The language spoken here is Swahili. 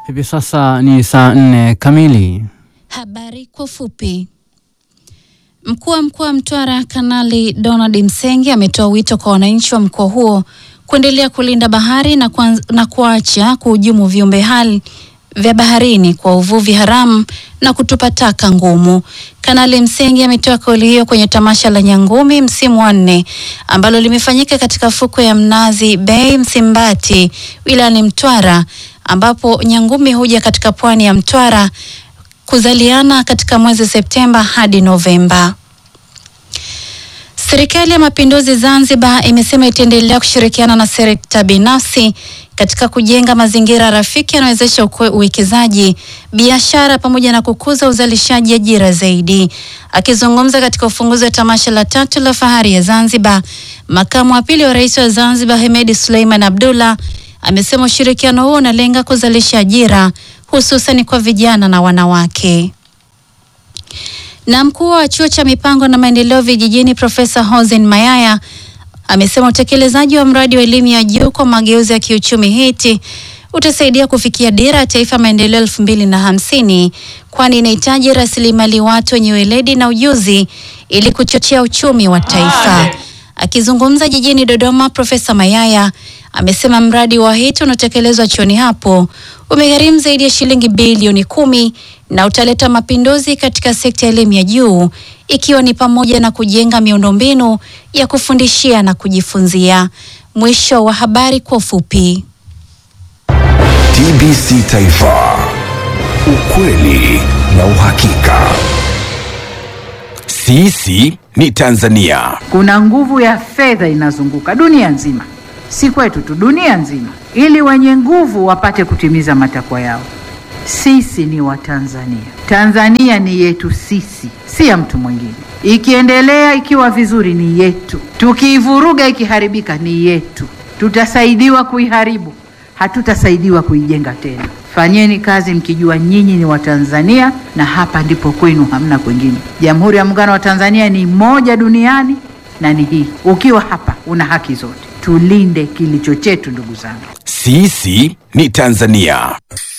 Hivi sasa ni saa nne kamili. Habari kwa ufupi. Mkuu wa mkoa wa Mtwara Kanali Donald Msengi ametoa wito kwa wananchi wa mkoa huo kuendelea kulinda bahari na, kuanz, na kuacha kuhujumu viumbe hai vya baharini kwa uvuvi haramu na kutupa taka ngumu. Kanali Msengi ametoa kauli hiyo kwenye tamasha la Nyangumi msimu wa nne ambalo limefanyika katika fukwe ya Mnazi Bay Msimbati wilayani Mtwara ambapo Nyangumi huja katika pwani ya Mtwara kuzaliana katika mwezi Septemba hadi Novemba. Serikali ya Mapinduzi Zanzibar imesema itaendelea kushirikiana na sekta binafsi katika kujenga mazingira rafiki yanayowezesha uwekezaji, biashara pamoja na kukuza uzalishaji ajira zaidi. Akizungumza katika ufunguzi wa tamasha la tatu la fahari ya Zanzibar, makamu wa pili wa rais wa Zanzibar Hemedi Suleiman Abdullah amesema ushirikiano huo unalenga kuzalisha ajira hususan kwa vijana na wanawake. Na mkuu wa chuo cha mipango na maendeleo vijijini Profesa Hosen Mayaya amesema utekelezaji wa mradi wa elimu ya juu kwa mageuzi ya kiuchumi HEET utasaidia kufikia dira ya taifa ya maendeleo elfu mbili na hamsini kwani inahitaji rasilimali watu wenye weledi na ujuzi ili kuchochea uchumi wa taifa. Akizungumza jijini Dodoma, Profesa Mayaya amesema mradi wa HEET unaotekelezwa chuoni hapo umegharimu zaidi ya shilingi bilioni kumi na utaleta mapinduzi katika sekta ya elimu ya juu ikiwa ni pamoja na kujenga miundombinu ya kufundishia na kujifunzia. Mwisho wa habari kwa ufupi. TBC Taifa, ukweli na uhakika. Sisi ni Tanzania. Kuna nguvu ya fedha inazunguka dunia nzima, si kwetu tu, dunia nzima, ili wenye nguvu wapate kutimiza matakwa yao. Sisi ni Watanzania. Tanzania ni yetu sisi, si ya mtu mwingine. Ikiendelea ikiwa vizuri ni yetu, tukiivuruga ikiharibika ni yetu. Tutasaidiwa kuiharibu, hatutasaidiwa kuijenga tena. Fanyeni kazi mkijua nyinyi ni Watanzania na hapa ndipo kwenu, hamna kwingine. Jamhuri ya Muungano wa Tanzania ni moja duniani na ni hii. Ukiwa hapa una haki zote. Tulinde kilicho chetu, ndugu zangu. Sisi ni Tanzania.